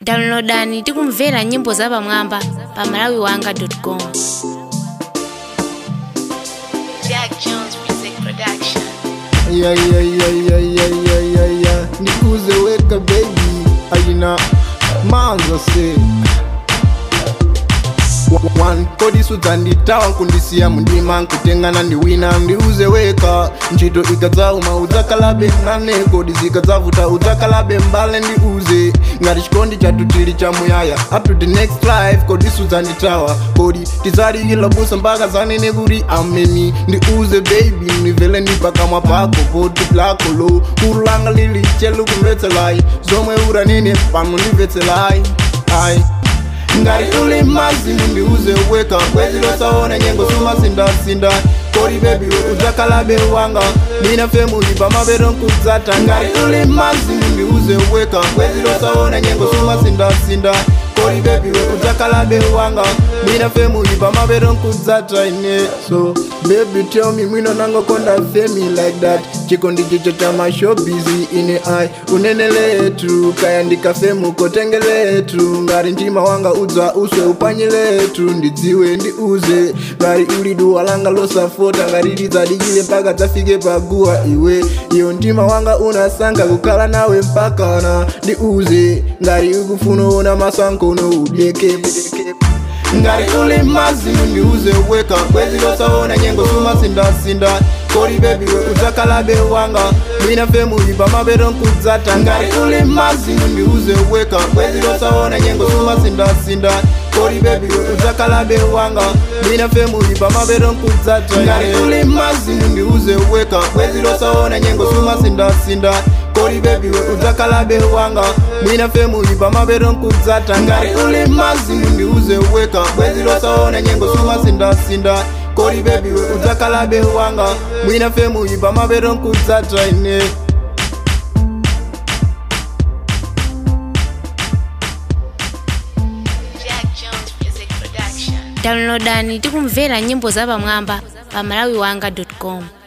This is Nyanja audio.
downloadani tikumvera nyimbo zapamwamba pa malawi wanga com Jack Jones Music Production. Yeah, yeah, yeah, yeah, yeah, yeah, yeah, yeah. Nikuze weka baby aina manzo se one kodi sudzanditawa kundisiya mundima nkutengana ndiwina ndiuze weka ntchito ikadzauma udzakalabe nane kodi zikadzavuta udzakalabe mbale ndiuze ngati chikondi chathu chili chamuyaya up to the next life kodi sudzanditawa kodi tidzaliyila busa mpaka zanene kuti ameni ndiuze baby ndivele ndi pakamwa pako poti lako lo kuru langa lili chelu kumvetselai zomwe uranene pano ndimvetselai ai ngati uli mazimu ndiuze weka bwezi losaona nyengo sumasindasinda kodi bebi udzakalabe wanga mina femuli pamapeto nkudzata ngati uli mazimu ndiuze weka bwezi losaona nyengo sumasindasinda kodi bebi udzakalabe wanga mina femuli pamapeto nkudzata ine so baby tell me mwino nangokonda femi like that chikondi chicho cha mashobizi ine ai unene letu kaya ndikafemu kotenge letu ngati mtima wanga udza uswe upanye letu ndidziwe ndiuze ngati uli duwa langa losafota ngati lidzadikile mpaka dzafike paguwa iwe iyo mtima wanga unasankha kukhala nawe mpakana ndiuze ngati ukufuna ona masankono udyeke ngati uli mazimu ndiuze weka bwezi losaona nyengo sumasindasinda kodi bebi udzakalabe wanga mina femuli pamapeto nkudzata ngati uli mazimu ndiuze weka bwezi losaona nyengo sumasindasinda kodi bebi udzakalabe wanga mina femuli pamapeto nkudzata ngati uli mazimu ndiuze weka bwezi losaona nyengo sumasindasinda kodi bebi udzakalabe wanga mina femuli pamapeto nkudzata ngati uli mazimu ndiuze weka bwezi losaona nyengo sumasindasinda kodi bebi udzakalabe wanga mwina femuli pamapeto nkudzata ine Jack Jones Music Production. downloadani tikumvera nyimbo zapamwamba pa malawi wanga com